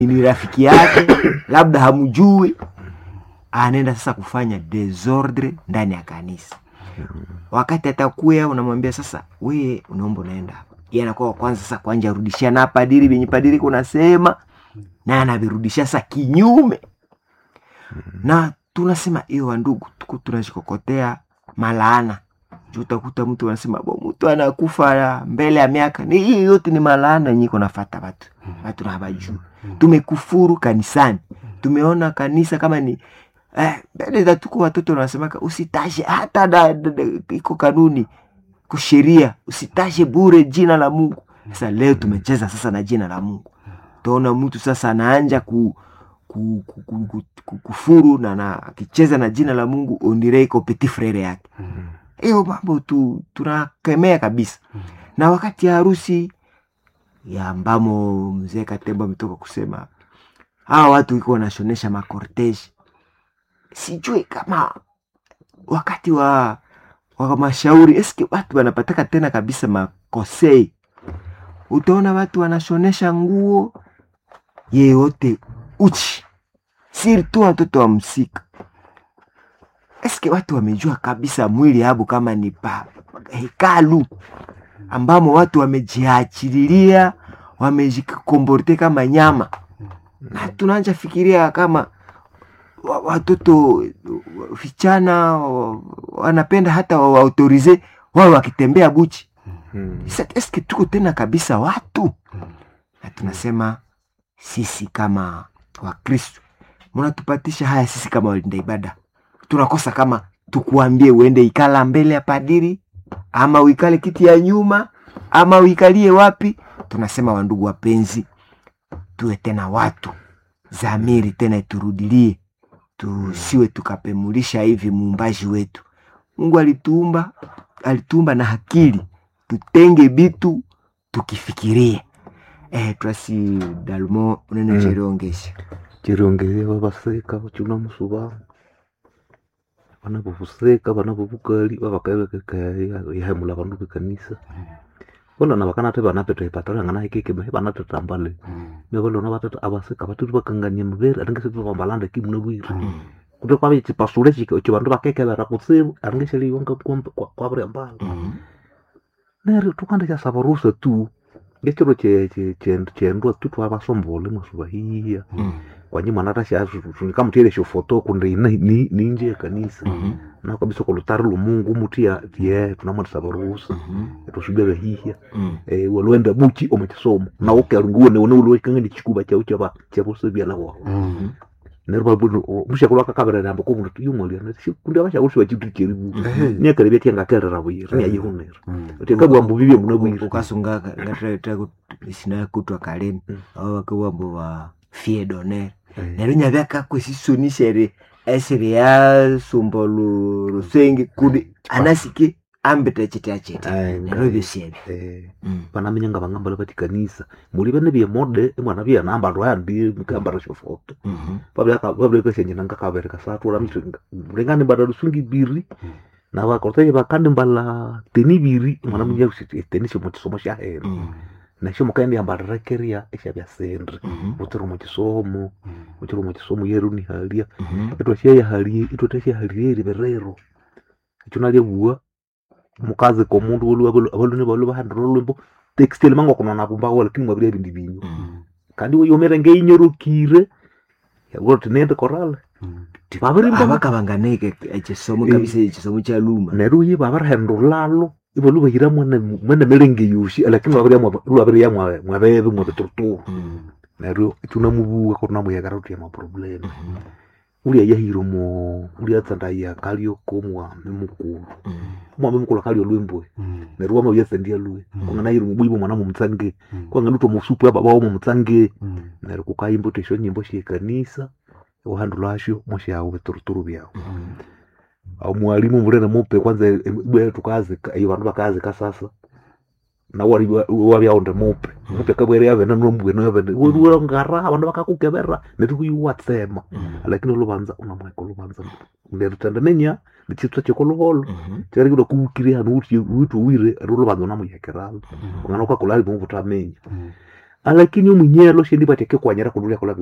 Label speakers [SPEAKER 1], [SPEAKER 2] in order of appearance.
[SPEAKER 1] ni rafiki yake labda hamjui anaenda sasa kufanya desordre ndani ya kanisa wakati atakuya unamwambia sasa weye unaomba unaenda hapa Yeye anakuwa wa kwanza sasa kwanja arudishia na padiri venye padiri kunasema na anavirudishia sasa kinyume na tunasema hiyo wandugu tuku tunashikokotea malaana juu utakuta mtu anasema bo mtu anakufa mbele ya miaka ni hii yote ni malaana yenye iko nafata watu watu na hawajui tumekufuru kanisani tumeona kanisa kama ni eh, mbele za tuko watoto wanasemaka usitashe hata da, da, da, iko kanuni kusheria usitashe bure jina la mungu sasa leo tumecheza sasa na jina la mungu utaona mtu sasa anaanja ku, ku, ku, ku, ku, ku, kufuru na na akicheza na jina la mungu ondire iko petit frere yake hiyo mambo tu tunakemea kabisa na wakati ya harusi ya ambamo mzee katemba ametoka kusema hawa watu iko wanashonesha makorteji sijui kama wakati wa wa mashauri eske watu wanapataka tena kabisa makosei utaona watu wanashonesha nguo yeyote uchi sirtu watoto wa msika eske watu wamejua kabisa mwili yabu kama ni pa hekalu ambamo watu wamejiachililia wamejikomborte kama nyama na tunaanja fikiria kama wa- watoto vichana wa- wanapenda hata waautorize wao wakitembea buchi Sasa eske tuko tena kabisa watu na tunasema sisi kama wakristo mnatupatisha haya sisi kama walinda ibada tunakosa kama tukuambie uende ikala mbele ya padiri ama uikale kiti ya nyuma ama uikalie wapi tunasema wandugu wapenzi tuwe tena watu zamiri tena iturudilie tusiwe tukapemulisha hivi muumbaji wetu mungu alituumba alituumba na akili tutenge bitu tukifikirie eh, twasi dalmo unene
[SPEAKER 2] Mm.
[SPEAKER 1] jeriongesha
[SPEAKER 2] chirongeze vavaseka vachuna musuva vana vovuseka vana vovukali vavakaevekeka yahemula vandu vekanisa volona vakanate vana peta ipatala ngana ikekeme vana tetambale me volona vatata avaseka vatiri vakangania muveri aringeseti vambalanda kimuna vwiri kuti kwave chipasule chike cho vandu vakekevera kutsivu aringesheliwanga kwavria mbala neri tukanda chasava rusa tu ngechiro chendwa tu twavasombole mwasuva hiya kwanye mwana tashakamutiele shofoto kunde ina- ni- ninje ya kanisa na kabisa kwa lutari lumungu muti ya vye tunamwandisa varuhusa tusubia vahihya eh, walwenda buchi omukisomo nawe ukerunguwe newe uliwekangani chikuba chau chava chavose lavo mushakulu akakaverera ambo komundu tuyumwalia kundi avashakusi vachitu cherivu niakarevya tiangakerera vuyira niayihunera tikabwambo vivye muna vuyira
[SPEAKER 1] ukasunga ngatireta isina kutwa kaleni
[SPEAKER 2] Mm.
[SPEAKER 1] ao wakawambo wa fie doner nero nyavyakakwesisonisere esiri ya sumba lu- lusenge kudi anasike ambita chete achete nero vyosievyo
[SPEAKER 2] vanamenyanga vang'ambala vati kanisa muli vene vyemode imwana vyanamba andi mukambara shofoto vavlekashenjenanga kavereka satula mlengani mbala lusungi biri na vakoroteye vakandi mbala teni biri mwana munya teni shomo chisomo shahera nasho mukaendi yambalira keria eshavya sendre utiri muchisomo uchiri muchisomo yeru nihalia itwashayahalie itwatashahalirie riverero icho nalyevua mukazi komundu avalune valu vahandira olwimbo textile mangwa kunona vumbawo lakini mwavile vindi vinyu kandi uyomere ngeinyorokire yakulo tinende korale tivavirimba
[SPEAKER 1] avakavanganeke echisomo
[SPEAKER 2] Eh.
[SPEAKER 1] kabisa echisomo cha luma
[SPEAKER 2] neru yi vavirihenda ulalo ivalu vahira mwene milenge yushi lakini lwaviriya mwaveve mwavituruturu neru tunamuvuwa kutunamuyekera tuya maproblemu ulya yahiro mo ulya tsandaya kalio komwami mukulu mwami mukulu akalio lwimbwe neru wama uyatsandia lwe kunganairo mubwibo mwana mumutsange kwanganutwa musupu ababawo mumutsange neru kukaimba tesho nyimbo shekanisa uhandu lwasho moshawo vituruturu vyawo au mwalimu mulene mupe kwanza bwe tukazika iyo vandu vakazika sasa na wali wavyaonde mupe mupe kabwere yavene nombwene yavene ngara vandu vakakukevera netikuyiwatsema lakini oluvanza unamweka oluvanza nerutenda nenya nichitwa chekoluholo charikida kuukiri hanu uti witu wire ri oluvanza unamuyekeralo kungana ukakulali muvutamenya alakini omwinyelo shendi bateke kwanyira kunulia kola